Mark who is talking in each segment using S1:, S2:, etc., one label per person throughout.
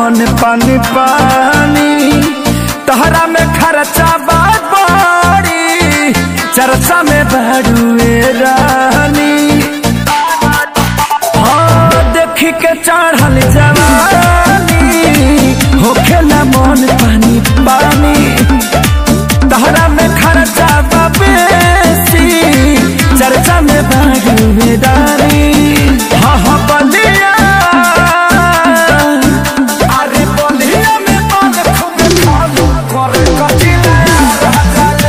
S1: मन पानी पानी तहरा में खर्चा बात बड़ी चर्चा में बड़ुए रानी हाँ देखी के चढ़ल जवानी होखे ना मन पानी पानी तहरा में खर्चा बा बेसी चर्चा में बड़ुए रानी हाँ हाँ बलिया अरे बलिया में मन खूब खालू करे कचिला राजा ले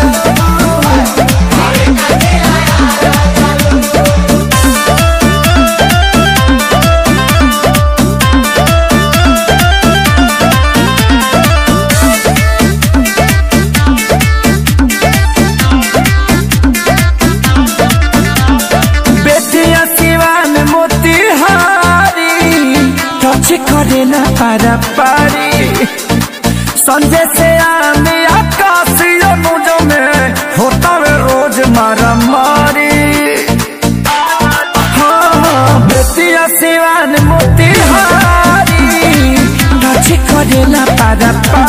S1: बेटिया सिवान मोतिहारी टच करे ना पारा पारी संजय से आने आकाशीय मुझ में होता है रोज मारा मारी हाँ बेटिया सिवान मोतिहारी टच करे ना पारा पारी